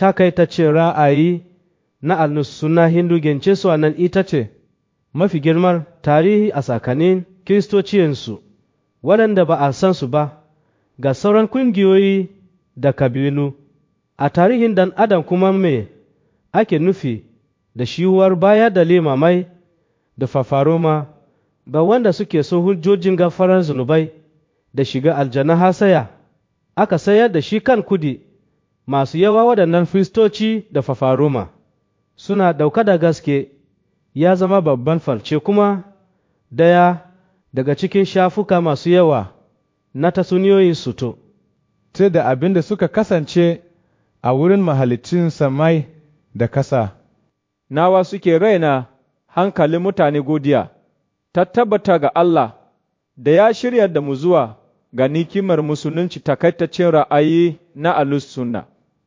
takaitaccen ra'ayi na alnusuna hindu gence su nan ita ce mafi girmar tarihi a tsakanin kiristociyansu waɗanda ba a san su ba ga sauran ƙungiyoyi da kabilu a tarihin dan adam kuma me ake nufi da shiwuwar baya da limamai da fafaroma ga wanda suke so hujjojin gafarar zunubai da shiga aljanna hasaya aka sayar da shi kan kudi masu yawa waɗannan firistoci da fafaroma suna ɗauka da gaske ya zama babban farce kuma daya daga cikin shafuka masu yawa na tasuniyoyin suto ce da abin da suka kasance a wurin mahalicin samai da kasa. Nawa suke raina hankalin mutane godiya, ta tabbata ga Allah da ya shirya da mu zuwa ga nikimar musulunci takaitaccen ra'ayi na alus sunna.